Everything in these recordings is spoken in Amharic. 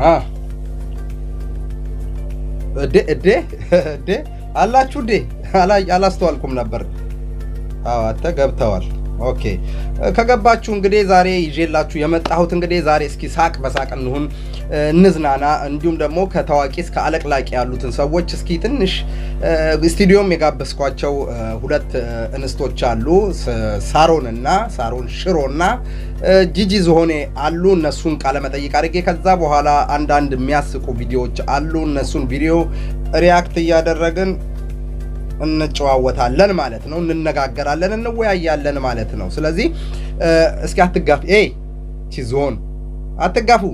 አ እዴ እዴ እዴ አላችሁ እዴ አላ- አላስተዋልኩም ነበር። አዎ አንተ ገብተዋል። ኦኬ ከገባችሁ እንግዲህ ዛሬ ይዤላችሁ የመጣሁት እንግዲህ ዛሬ እስኪ ሳቅ በሳቅ እንሁን እ፣ እንዝናና። እንዲሁም ደግሞ ከታዋቂ እስከ አለቅላቂ ያሉትን ሰዎች እስኪ ትንሽ እ፣ ስቱዲዮም የጋበዝኳቸው እ፣ ሁለት እ፣ እንስቶች አሉ ስ- ሳሮን እና ሳሮን ሽሮ እና እ፣ ጂጂ ዝሆኔ አሉ። እነሱን ቃለመጠይቅ አድርጌ ከዛ በኋላ አንዳንድ የሚያስቁ ቪዲዮዎች አሉ። እነሱን ቪዲዮ ሪያክት እያደረግን እንጨዋወታለን ማለት ነው። እንነጋገራለን፣ እንወያያለን ማለት ነው። ስለዚህ እ፣ እስኪ አትጋፍ ኤ ቺ ዝሆን አትጋፉ።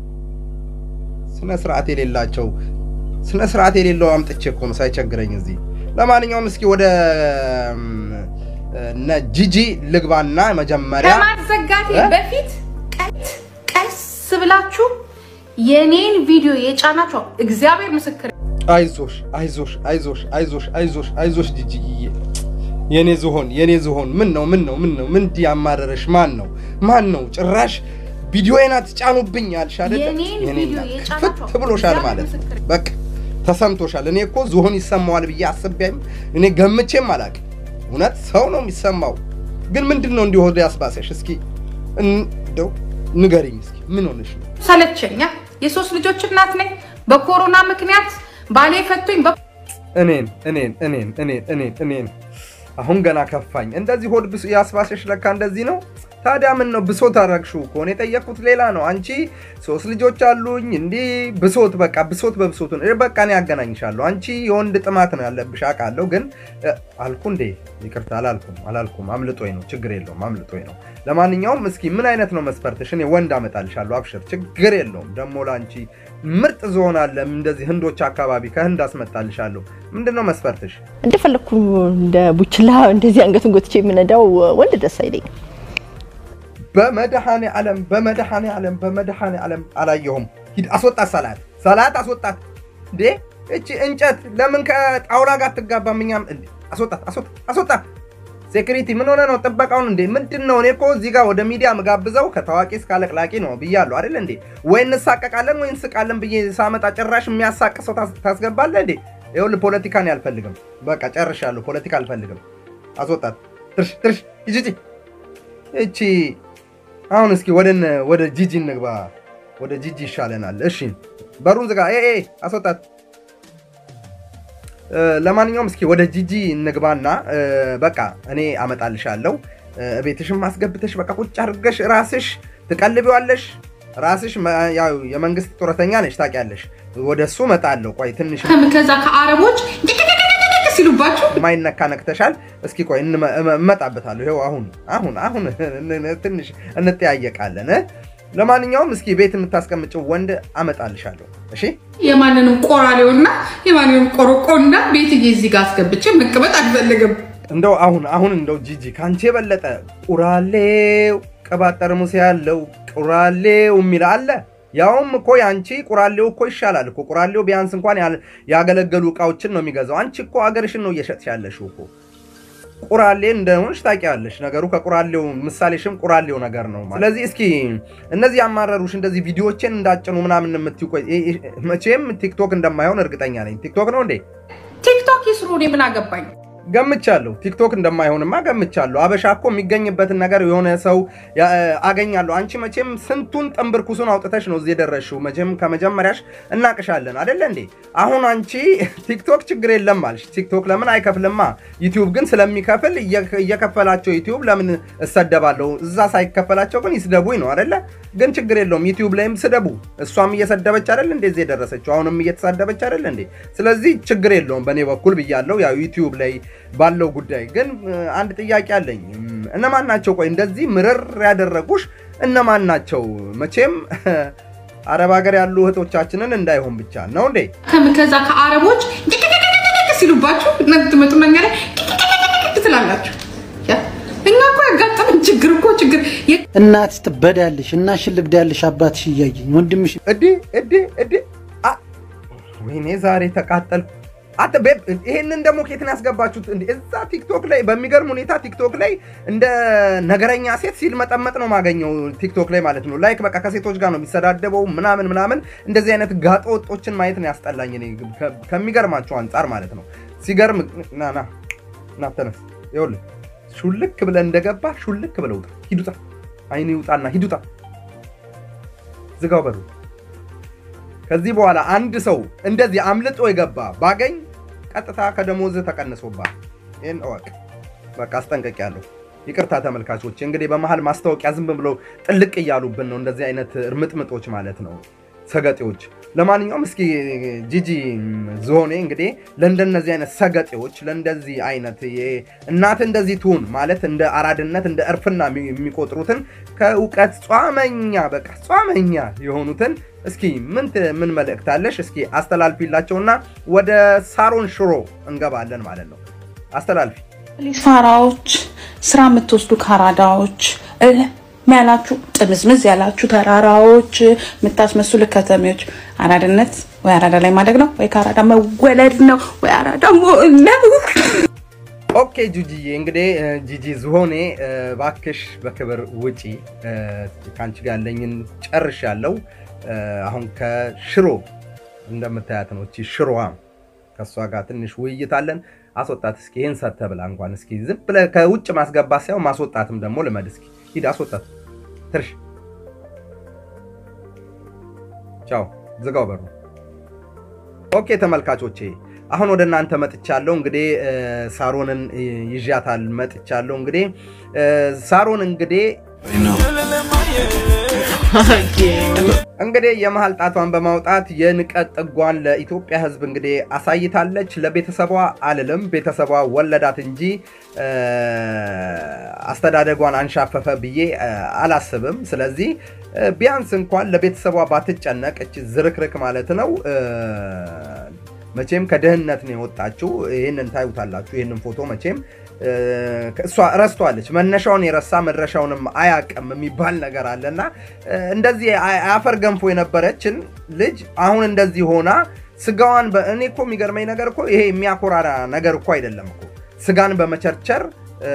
ስነ ስርዓት የሌላቸው ስነ ስርዓት የሌለው አምጥቼ እኮ ነው ሳይቸግረኝ እዚህ። ለማንኛውም እስኪ ወደ እም፣ እነ ጂጂ ልግባና መጀመሪያ ከማዘጋቴ እ? በፊት ቀስ ቀስ ብላችሁ የኔን ቪዲዮ የጫናችሁ እግዚአብሔር ምስክር አይዞሽ አይዞሽ አይዞሽ አይዞሽ አይዞሽ አይዞሽ ጂጂዬ የኔ ዝሆን የኔ ዝሆን ምን ነው ምን ነው ምን ነው ምን እንዲህ ያማረረሽ ማን ነው ማን ነው ጭራሽ ቪዲዮዬን አትጫኑብኝ አልሽ አይደለ የኔን የኔ ቪዲዮ እናት የጫናችሁ ክፍት ብሎሻል እግዚአብሔር ማለት ነው ምስክር በቃ ተሰምቶሻል እኔ እኮ ዝሆን ይሰማዋል ብዬ አስቤም እኔ ገምቼም አላውቅም እውነት ሰው ነው የሚሰማው ግን ምንድን ነው እንዲህ ሆድ ያስባሰሽ እስኪ እንደው ንገሪኝ እስኪ ምን ሆነሽ ነው ሰለቸኛ። የሶስት ልጆች እናት ነኝ። በኮሮና ምክንያት ባሌ ፈቶኝ በ እኔን እኔን እኔን እኔን እኔን እኔን አሁን ገና ከፋኝ። እንደዚህ ሆድ ብሶ ያስባሰሽ ለካ እንደዚህ ነው። ታዲያ ምን ነው ብሶት አረግሽው እኮ እኔ የጠየቅኩት ሌላ ነው። አንቺ ሶስት ልጆች አሉኝ እንዲህ ብሶት በቃ ብሶት በብሶት ነው። በቃ እኔ ያገናኝሻለሁ። አንቺ የወንድ ጥማት ነው ያለብሽ አውቃለሁ። ግን እ፣ አልኩ እንዴ ይቅርታ አላልኩም አላልኩም። አምልጦኝ ነው ችግር የለውም አምልጦኝ ነው። ለማንኛውም እስኪ ምን አይነት ነው መስፈርትሽ? እኔ ወንድ አመጣልሻለሁ። አብሽር ችግር የለውም። ደግሞ ለአንቺ ምርጥ ዝሆን አለ እንደዚህ ህንዶች አካባቢ ከህንድ አስመጣልሻለሁ። ምንድን ነው መስፈርትሽ? እንደፈለግኩ እንደ ቡችላ እንደዚህ አንገቱን ጎትቼ የምነዳው ወንድ ደስ አይለኝም። በመድኃኔ ዓለም በመድኃኔ ዓለም በመድኃኔ ዓለም አላየሁም። ሂድ አስወጣት፣ ሰላት ሰላት አስወጣት። እንዴ እቺ እንጨት ለምን ከጣውላ ጋር አትጋባም? እኛም እንዴ አስወጣት፣ አስወጣት፣ አስወጣት። ሴኩሪቲ ምን ሆነ ነው ጥበቃውን? እንዴ ምንድን ነው? እኔ እኮ እዚህ ጋር ወደ ሚዲያ ምጋብዘው ከታዋቂ እስከ አለቅላቂ ነው ብያለሁ አይደል እንዴ? ወይ እንሳቀቃለን ወይ እንስቃለን ብዬ ሳመጣ ጭራሽ የሚያሳቅ ሰው ታስ- ታስገባለህ እንዴ? ይኸውልህ ፖለቲካን አልፈልግም። በቃ ጨርሻለሁ። ፖለቲካ አልፈልግም። አስወጣት። ትርሽ ትርሽ ሂጂ እቺ አሁን እስኪ ወደ እነ- ወደ ጂጂ እንግባ። ወደ ጂጂ ይሻለናል። እሺ በሩን ዝጋ። ኤ ኤ አስወጣት። እ፣ ለማንኛውም እስኪ ወደ ጂጂ እንግባና እ፣ በቃ እኔ አመጣልሻለሁ። እ፣ ቤትሽም አስገብተሽ በቃ ቁጭ አድርገሽ ራስሽ ትቀልቢዋለሽ። ራስሽ መ- ያው የመንግስት ጡረተኛ ነሽ ታውቂያለሽ። ወደ እሱ እመጣለሁ። ቆይ ትንሽ ከዛ ከአረቦች ድቅድቅድቅድቅ ሲሉባችሁ ማይነካ ነክተሻል። እስኪ ቆይ እንመ- እመ- እመጣበታለሁ። ይኸው አሁን አሁን አሁን ትንሽ እንጠያየቃለን። እ? ለማንኛውም እስኪ ቤት የምታስቀምጭው ወንድ አመጣልሻለሁ። እሺ የማንንም ቆራሌውና የማንንም ቆሮቆና ቤትዬ እዚህ ጋር አስገብቼ መቀመጥ አልፈልግም። እንደው አሁን አሁን እንደው ጂጂ ከአንቺ የበለጠ ቁራሌው ቅባት ጠርሙስ ያለው ቁራሌው የሚል አለ። ያውም እኮ የአንቺ ቁራሌው እኮ ይሻላል እኮ ቁራሌው ቢያንስ እንኳን ያል- ያገለገሉ እቃዎችን ነው የሚገዛው። አንቺ እኮ አገርሽን ነው እየሸጥሽ ያለሽው እኮ ቁራሌ እንደሆንሽ ታውቂያለሽ። ነገሩ ከቁራሌው ምሳሌሽም ቁራሌው ነገር ነው ማለት። ስለዚህ እስኪ እነዚህ ያማረሩሽ እንደዚህ ቪዲዮዎችን እንዳጭኑ ምናምን የምትይው ቆይ፣ እ- እ- መቼም ቲክቶክ እንደማይሆን እርግጠኛ ነኝ። ቲክቶክ ነው እንዴ? ቲክቶክ ይስሩ፣ እኔ ምን አገባኝ? ገምቻለሁ። ቲክቶክ እንደማይሆንማ ገምቻለሁ። አበሻ እኮ የሚገኝበትን ነገር የሆነ ሰው ያ- አገኛለሁ። አንቺ መቼም ስንቱን ጥንብርኩሱን አውጥተሽ ነው እዚህ የደረስሽው። መቼም ከመጀመሪያሽ እናቅሻለን አደለ እንዴ? አሁን አንቺ ቲክቶክ ችግር የለም አልሽ። ቲክቶክ ለምን አይከፍልማ? ዩቲዩብ ግን ስለሚከፍል እየ- እየከፈላቸው ዩቲዩብ ለምን እሰደባለሁ? እዛ ሳይከፈላቸው ግን ይስደቡኝ ነው አደለ? ግን ችግር የለውም። ዩቲዩብ ላይም ስደቡ። እሷም እየሰደበች አደለ እንዴ እዚህ የደረሰችው? አሁንም እየተሳደበች አደለ እንዴ? ስለዚህ ችግር የለውም በእኔ በኩል ብያለሁ። ያው ዩቲዩብ ላይ ባለው ጉዳይ ግን እ፣ አንድ ጥያቄ አለኝ። እም፣ እነማን ናቸው? ቆይ እንደዚህ ምርር ያደረጉሽ እነማን ናቸው? መቼም አረብ ሀገር ያሉ እህቶቻችንን እንዳይሆን ብቻ ነው እንዴ? ከም- ከዛ ከአረቦች ድቅድቅድቅድቅ ሲሉባችሁ እናንተ ትመጡና እኛ ላይ ድቅድቅድቅ ትላላችሁ። ያ እኛ እኮ ያጋጠመን ችግር እኮ ችግር የ- እናት ትበዳለሽ፣ እናትሽን ልብዳለሽ፣ አባትሽ እያየኝ ወንድምሽ እዴ እዴ እዴ አ ወይኔ ዛሬ ተቃጠልኩ። አተ ቤብ ይሄንን ደግሞ ኬትን ያስገባችሁት እንዴ? እዛ ቲክቶክ ላይ በሚገርም ሁኔታ ቲክቶክ ላይ እንደ ነገረኛ ሴት ሲል መጠመጥ ነው ማገኘው ቲክቶክ ላይ ማለት ነው። ላይክ በቃ ከሴቶች ጋር ነው የሚሰዳደበው ምናምን ምናምን። እንደዚህ አይነት ጋጠ ወጦችን ማየት ነው ያስጠላኝ እኔ ከ- ከሚገርማቸው አንጻር ማለት ነው። ሲገርም ና ና ና ተነስ። ይኸውልህ ሹልክ ብለህ እንደገባ ሹልክ ብለህ ውጣ። ሂዱጣ አይን ይውጣና ሂዱጣ። ዝጋው በሩ። ከዚህ በኋላ አንድ ሰው እንደዚህ አምልጦ የገባ ባገኝ ቀጥታ ከደሞዝ ተቀንሶባል። ይህን እወቅ። በቃ አስጠንቀቂያለሁ። ይቅርታ ተመልካቾች፣ እንግዲህ በመሀል ማስታወቂያ ዝም ብለው ጥልቅ እያሉብን ነው፣ እንደዚህ አይነት እርምጥምጦች ማለት ነው፣ ሰገጤዎች። ለማንኛውም እስኪ ጂጂ ዝሆኔ እንግዲህ ለእንደነዚህ አይነት ሰገጤዎች ለእንደዚህ አይነት የ- እናት እንደዚህ ትሁን ማለት እንደ አራድነት እንደ እርፍና የሚ- የሚቆጥሩትን ከእውቀት ጿመኛ በቃ ጿመኛ የሆኑትን እስኪ ምን ት- ምን መልእክት አለሽ? እስኪ አስተላልፊላቸውና ወደ ሳሮን ሽሮ እንገባለን ማለት ነው። አስተላልፊ። ፋራዎች፣ ስራ የምትወስዱ ካራዳዎች፣ እልም ያላችሁ ጥምዝምዝ ያላችሁ ተራራዎች፣ የምታስመስሉ ከተሜዎች፣ አራድነት ወይ አራዳ ላይ ማደግ ነው ወይ ከአራዳ መወለድ ነው ወይ አራዳ መሆን ነው። ኦኬ ጁጂዬ፣ እንግዲህ እ፣ ጂጂ ዝሆኔ እ፣ ባክሽ በክብር ውጪ። እ፣ ከአንቺ ጋር ያለኝን ጨርሻለሁ። እ፣ አሁን ከሽሮ እንደምታያት ነው እቺ ሽሮዋ። ከእሷ ጋር ትንሽ ውይይት አለን። አስወጣት እስኪ ይህን ሰተህ ብላ እንኳን እስኪ ዝም ብለህ ከውጭ ማስገባት ሳይሆን ማስወጣትም ደግሞ ልመድ እስኪ ሂድ አስወጣት። ትርሽ ቻው፣ ዝጋው በሩ። ኦኬ ተመልካቾቼ አሁን ወደ እናንተ መጥቻለሁ። እንግዲህ እ፣ ሳሮንን እ፣ ይዣታል መጥቻለሁ። እንግዲህ እ፣ ሳሮን እንግዲህ እንግዲህ የመሀል ጣቷን በማውጣት የንቀት ጥጓን ለኢትዮጵያ ሕዝብ እንግዲህ አሳይታለች። ለቤተሰቧ አልልም፣ ቤተሰቧ ወለዳት እንጂ እ፣ አስተዳደጓን አንሻፈፈ ብዬ እ፣ አላስብም። ስለዚህ እ፣ ቢያንስ እንኳን ለቤተሰቧ ባትጨነቅ እች ዝርክርክ ማለት ነው እ፣ መቼም ከድህነት ነው የወጣችው። ይህንን ታዩታላችሁ። ይህንን ፎቶ መቼም እ፣ እሷ ረስቷለች። መነሻውን የረሳ መድረሻውንም አያቅም የሚባል ነገር አለና እ፣ እንደዚህ አ- አፈር ገንፎ የነበረችን ልጅ አሁን እንደዚህ ሆና ስጋዋን በ- እኔ እኮ የሚገርመኝ ነገር እኮ ይሄ የሚያኮራራ ነገር እኮ አይደለም እኮ ስጋን በመቸርቸር እ፣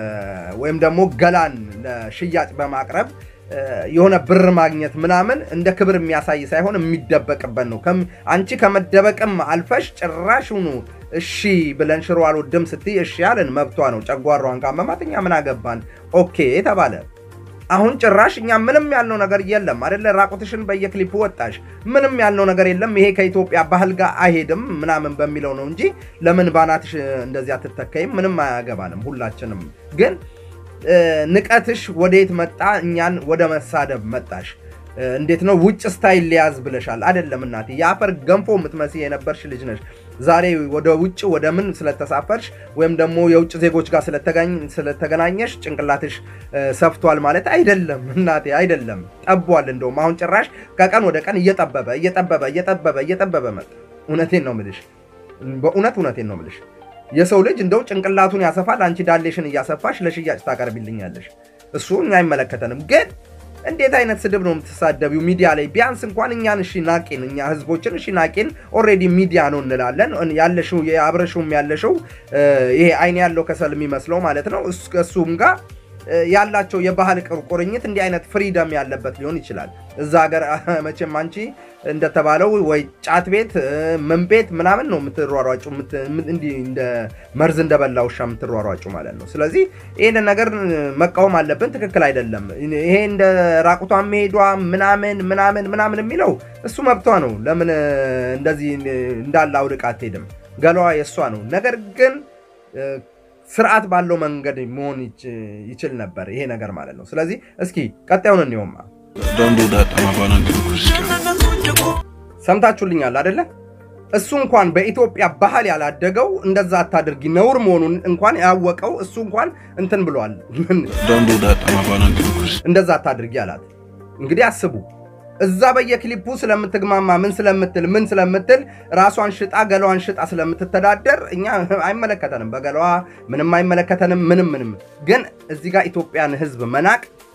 ወይም ደግሞ ገላን ለሽያጭ በማቅረብ እ፣ የሆነ ብር ማግኘት ምናምን እንደ ክብር የሚያሳይ ሳይሆን የሚደበቅበት ነው። ከም- አንቺ ከመደበቅም አልፈሽ ጭራሽኑ እሺ ብለን ሽሮ አልወድም ስትይ እሺ ያለን መብቷ ነው። ጨጓሯን ካመማት እኛ ምን አገባን? ኦኬ ተባለ። አሁን ጭራሽ እኛ ምንም ያልነው ነገር የለም አደለ? ራቁትሽን በየክሊፑ ወጣሽ፣ ምንም ያልነው ነገር የለም። ይሄ ከኢትዮጵያ ባህል ጋር አይሄድም ምናምን በሚለው ነው እንጂ ለምን ባናትሽ እንደዚህ አትተካይም? ምንም አያገባንም። ሁላችንም ግን እ፣ ንቀትሽ ወዴት መጣ? እኛን ወደ መሳደብ መጣሽ። እ፣ እንዴት ነው ውጭ ስታይል ሊያዝ ብለሻል። አይደለም እናቴ፣ የአፈር ገንፎ የምትመስይ የነበርሽ ልጅ ነሽ። ዛሬ ወደ ውጭ ወደ ምን ስለተሳፈርሽ ወይም ደግሞ የውጭ ዜጎች ጋር ስለተጋኝ- ስለተገናኘሽ ጭንቅላትሽ እ፣ ሰፍቷል ማለት አይደለም እናቴ፣ አይደለም ጠቧል። እንደውም አሁን ጭራሽ ከቀን ወደ ቀን እየጠበበ እየጠበበ እየጠበበ እየጠበበ መጣ። እውነቴን ነው ምልሽ፣ በእውነት እውነቴን ነው ምልሽ። የሰው ልጅ እንደው ጭንቅላቱን ያሰፋል፣ አንቺ ዳሌሽን እያሰፋሽ ለሽያጭ ታቀርቢልኛለሽ። እሱ እኛ አይመለከተንም። ግን እንዴት አይነት ስድብ ነው የምትሳደቢው ሚዲያ ላይ? ቢያንስ እንኳን እኛን እሺ ናቄን፣ እኛ ህዝቦችን እሺ ናቄን፣ ኦልሬዲ ሚዲያ ነው እንላለን። ያለሽው የአብረሽውም ያለሽው እ፣ ይሄ አይን ያለው ከሰል የሚመስለው ማለት ነው እሱ- እሱም ጋር እ፣ ያላቸው የባህል ቁር- ቁርኝት እንዲህ አይነት ፍሪደም ያለበት ሊሆን ይችላል። እዛ ሀገር መቼም አንቺ እንደተባለው ወይ ጫት ቤት እ፣ ምን ቤት ምናምን ነው የምትሯሯጩ፣ የምት- የምት- እንዲህ እንደ መርዝ እንደበላ ውሻ የምትሯሯጩ ማለት ነው። ስለዚህ ይህንን ነገር መቃወም አለብን። ትክክል አይደለም። ይሄ እንደ ራቁቷን መሄዷ ምናምን ምናምን ምናምን የሚለው እሱ መብቷ ነው። ለምን እ፣ እንደዚህ እንዳለ አውልቃ አትሄድም? ገላዋ የእሷ ነው። ነገር ግን እ፣ ስርዓት ባለው መንገድ መሆን ይች- ይችል ነበር ይሄ ነገር ማለት ነው። ስለዚህ እስኪ ቀጣዩን እንየውማ። ሰምታችሁልኛል አደለ? እሱ እንኳን በኢትዮጵያ ባህል ያላደገው እንደዛ አታድርጊ ነውር መሆኑን እንኳን ያወቀው እሱ እንኳን እንትን ብሏል። እንደዛ አታድርጊ አላት። እንግዲህ አስቡ እዛ በየክሊፑ ስለምትግማማ ምን ስለምትል ምን ስለምትል ራሷን ሽጣ ገላዋን ሽጣ ስለምትተዳደር እኛ አይመለከተንም፣ በገላዋ ምንም አይመለከተንም። ምንም ምንም ግን እዚህ ጋር ኢትዮጵያን ሕዝብ መናቅ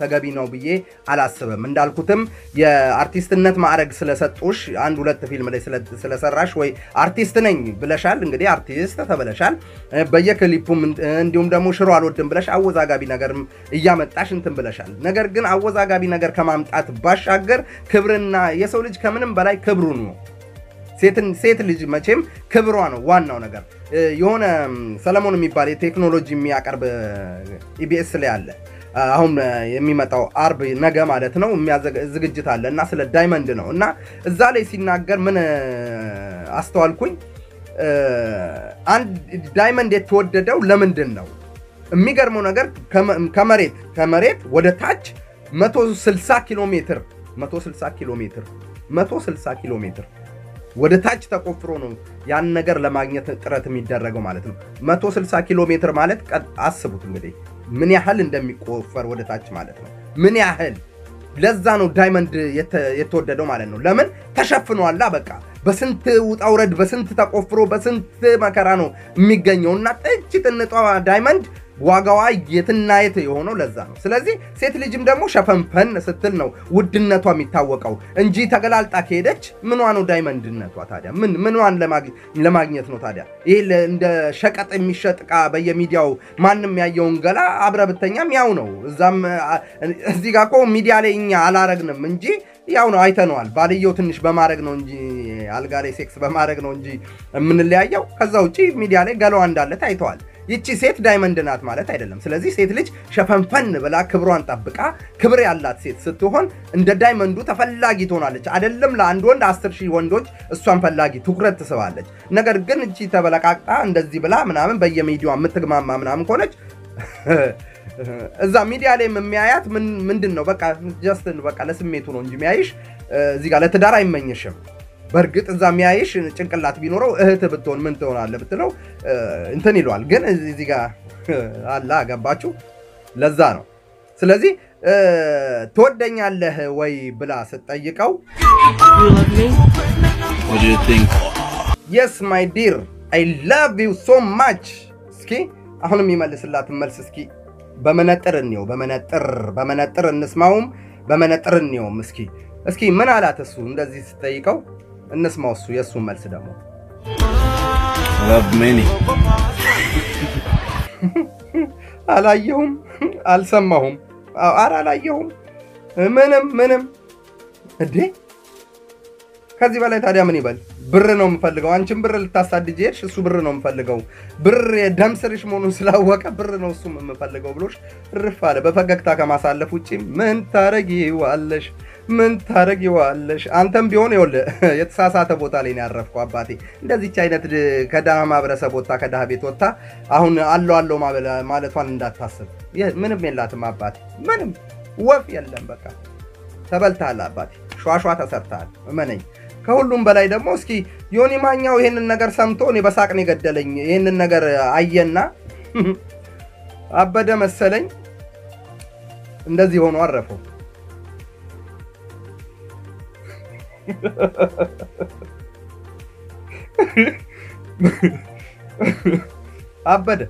ተገቢ ነው ብዬ አላስብም። እንዳልኩትም የአርቲስትነት ማዕረግ ስለሰጡሽ አንድ ሁለት ፊልም ላይ ስለ- ስለሰራሽ ወይ አርቲስት ነኝ ብለሻል። እንግዲህ አርቲስት ተብለሻል። በየክሊፑም እንዲሁም ደግሞ ሽሮ አልወድም ብለሽ አወዛጋቢ ነገርም እያመጣሽ እንትን ብለሻል። ነገር ግን አወዛጋቢ ነገር ከማምጣት ባሻገር ክብርና የሰው ልጅ ከምንም በላይ ክብሩ ነው። ሴትን ሴት ልጅ መቼም ክብሯ ነው ዋናው ነገር። እ፣ የሆነ ም፣ ሰለሞን የሚባል የቴክኖሎጂ የሚያቀርብ ኢቢኤስ ላይ አለ። አ፣ አሁን እ፣ የሚመጣው አርብ ነገ ማለት ነው የሚያዘግ- ዝግጅት አለ እና ስለ ዳይመንድ ነው እና እዛ ላይ ሲናገር ምን እ፣ አስተዋልኩኝ እ፣ አንድ ዳይመንድ የተወደደው ለምንድን ነው? የሚገርመው ነገር ከመ- ከመሬት ከመሬት ወደ ታች 160 ኪሎ ሜትር 160 ኪሎ ሜትር 160 ኪሎ ሜትር ወደ ታች ተቆፍሮ ነው ያን ነገር ለማግኘት ጥረት የሚደረገው ማለት ነው። 160 ኪሎ ሜትር ማለት ቀ- አስቡት እንግዲህ ምን ያህል እንደሚቆፈር ወደ ታች ማለት ነው። ምን ያህል ለዛ ነው ዳይመንድ የተ- የተወደደው ማለት ነው። ለምን ተሸፍኗላ። በቃ በስንት ውጣ ውረድ፣ በስንት ተቆፍሮ፣ በስንት መከራ ነው የሚገኘው እና ጥጅ ጥንጧ ዳይመንድ ዋጋዋ የትና የት የሆነው ለዛ ነው። ስለዚህ ሴት ልጅም ደግሞ ሸፈንፈን ስትል ነው ውድነቷ የሚታወቀው እንጂ ተገላልጣ ከሄደች ምኗ ነው ዳይመንድነቷ ታዲያ? ምን ምኗን ለማግ- ለማግኘት ነው ታዲያ? ይሄ ለ- እንደ ሸቀጥ የሚሸጥ ዕቃ በየሚዲያው ማንም ያየውን ገላ አብረ ብተኛም ያው ነው። እዛም አ- እዚህ ጋር እኮ ሚዲያ ላይ እኛ አላረግንም እንጂ ያው ነው አይተነዋል። ባልየው ትንሽ በማድረግ ነው እንጂ አልጋ ላይ ሴክስ በማድረግ ነው እንጂ የምንለያየው። ከዛ ውጭ ሚዲያ ላይ ገላዋ እንዳለ ታይተዋል። ይቺ ሴት ዳይመንድ ናት ማለት አይደለም። ስለዚህ ሴት ልጅ ሸፈንፈን ብላ ክብሯን ጠብቃ ክብር ያላት ሴት ስትሆን እንደ ዳይመንዱ ተፈላጊ ትሆናለች። አይደለም ለአንድ ወንድ አስር ሺህ ወንዶች እሷን ፈላጊ ትኩረት ትስባለች። ነገር ግን እቺ ተበለቃቅጣ እንደዚህ ብላ ምናምን በየሚዲያዋ የምትግማማ ምናምን ከሆነች እዛ ሚዲያ ላይ የሚያያት ምን- ምንድን ነው በቃ ጀስት በቃ ለስሜቱ ነው እንጂ የሚያይሽ እዚህ ጋር ለትዳር አይመኝሽም። በእርግጥ እዛ የሚያይሽ ጭንቅላት ቢኖረው እህት ብትሆን ምን ትሆናለህ ብትለው እ፣ እንትን ይለዋል። ግን እዚህ ጋር አላ ገባችሁ? ለዛ ነው። ስለዚህ እ፣ ትወደኛለህ ወይ ብላ ስትጠይቀው What do you think? የስ ማይ ዲር አይ ላቭ ዩ ሶ ማች። እስኪ አሁንም የሚመልስላትን መልስ እስኪ በመነጥር እንየው። በመነጥር በመነጥር እንስማውም፣ በመነጥር እንየውም። እስኪ እስኪ ምን አላት እሱ እንደዚህ ስትጠይቀው እንስማው። እሱ የእሱን መልስ ደግሞ I love many. አላየሁም፣ አልሰማሁም፣ ኧረ አላየሁም፣ ምንም ምንም። እንዴ ከዚህ በላይ ታዲያ ምን ይበል? ብር ነው የምፈልገው። አንቺም ብር ልታሳድጅ ሄድሽ፣ እሱ ብር ነው የምፈልገው። ብር የደም ስርሽ መሆኑን ስላወቀ ብር ነው እሱም የምፈልገው ብሎሽ እርፍ አለ። በፈገግታ ከማሳለፍ ውጭ ምን ታረጊዋለሽ? ምን ታረጊዋለሽ? አንተም ቢሆን ይኸውልህ የተሳሳተ ቦታ ላይ ነው ያረፍከው አባቴ። እንደዚች አይነት ድ- ከድሃ ማህበረሰብ ወጥታ ከድሃ ቤት ወጥታ አሁን አለው አለው ማበላ- ማለቷን እንዳታስብ። የ- ምንም የላትም አባቴ፣ ምንም ወፍ የለም። በቃ ተበልተሃል አባቴ፣ ሿሿ ተሰርተሃል፣ እመነኝ። ከሁሉም በላይ ደግሞ እስኪ ዮኒ ማኛው ይህንን ነገር ሰምቶ እኔ በሳቅ ነው የገደለኝ። ይህንን ነገር አየና አበደ መሰለኝ እንደዚህ ሆኖ አረፈው። አበደ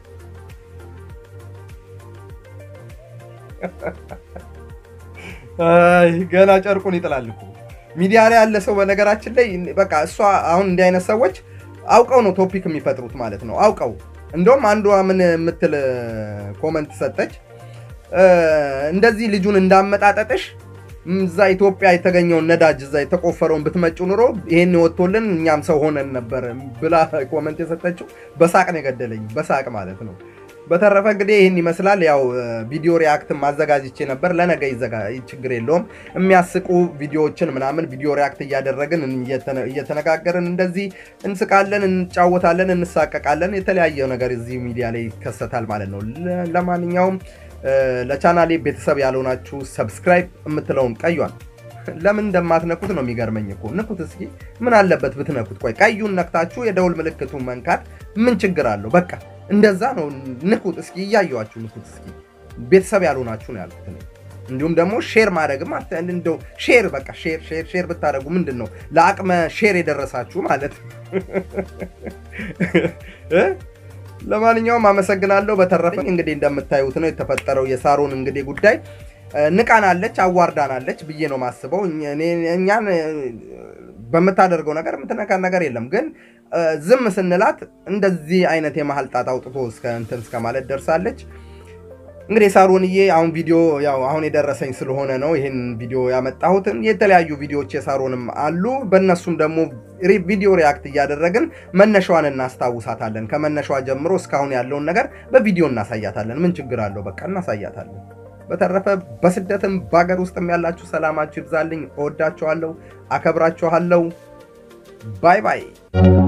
አይ ገና ጨርቁን ይጥላል እኮ ሚዲያ ላይ ያለ ሰው በነገራችን ላይ በቃ እሷ አሁን እንዲህ አይነት ሰዎች አውቀው ነው ቶፒክ የሚፈጥሩት ማለት ነው አውቀው እንደውም አንዷ ምን የምትል ኮመንት ሰጠች እ፣ እንደዚህ ልጁን እንዳመጣጠጥሽ እዛ ኢትዮጵያ የተገኘውን ነዳጅ እዛ የተቆፈረውን ብትመጩ ኑሮ ይሄን ወጥቶልን እኛም ሰው ሆነን ነበር ብላ ኮመንት የሰጠችው በሳቅ ነው የገደለኝ በሳቅ ማለት ነው በተረፈ እንግዲህ ይህን ይመስላል። ያው ቪዲዮ ሪያክትን ማዘጋጅቼ ነበር። ለነገ ይዘጋ ችግር የለውም። የሚያስቁ ቪዲዮዎችን ምናምን ቪዲዮ ሪያክት እያደረግን እየተነ- እየተነጋገርን እንደዚህ እንስቃለን፣ እንጫወታለን፣ እንሳቀቃለን። የተለያየ ነገር እዚህ ሚዲያ ላይ ይከሰታል ማለት ነው። ለ- ለማንኛውም እ፣ ለቻናሌ ቤተሰብ ያልሆናችሁ ሰብስክራይብ የምትለውን ቀዩን ለምን እንደማትነኩት ነው የሚገርመኝ እኮ። ንኩት እስኪ፣ ምን አለበት ብትነኩት? ቆይ ቀዩን ነክታችሁ የደውል ምልክቱን መንካት ምን ችግር አለው? በቃ እንደዛ ነው። ንኩት እስኪ፣ እያየዋችሁ ንኩት እስኪ። ቤተሰብ ያልሆናችሁ ነው ያልኩት እኔ። እንዲሁም ደግሞ ሼር ማድረግም አት- እንደው ሼር በቃ ሼር ሼር ሼር ብታደርጉ ምንድን ነው ለአቅመ ሼር የደረሳችሁ ማለት እ? ለማንኛውም አመሰግናለሁ። በተረፈ እንግዲህ እንደምታዩት ነው የተፈጠረው የሳሮን እንግዲህ ጉዳይ ንቃናለች፣ አዋርዳናለች ብዬ ነው ማስበው። እኛን በምታደርገው ነገር የምትነካን ነገር የለም ግን ዝም ስንላት እንደዚህ አይነት የመሀል ጣት አውጥቶ እስከ እንትን እስከ ማለት ደርሳለች። እንግዲህ ሳሮንዬ አሁን ቪዲዮ ያው አሁን የደረሰኝ ስለሆነ ነው ይህን ቪዲዮ ያመጣሁትን። የተለያዩ ቪዲዮዎች የሳሮንም አሉ። በእነሱም ደግሞ ቪዲዮ ሪያክት እያደረግን መነሻዋን እናስታውሳታለን። ከመነሻዋ ጀምሮ እስካሁን ያለውን ነገር በቪዲዮ እናሳያታለን። ምን ችግር አለው? በቃ እናሳያታለን። በተረፈ በስደትም በሀገር ውስጥም ያላችሁ ሰላማችሁ ይብዛልኝ። እወዳችኋለሁ፣ አከብራችኋለሁ። ባይ ባይ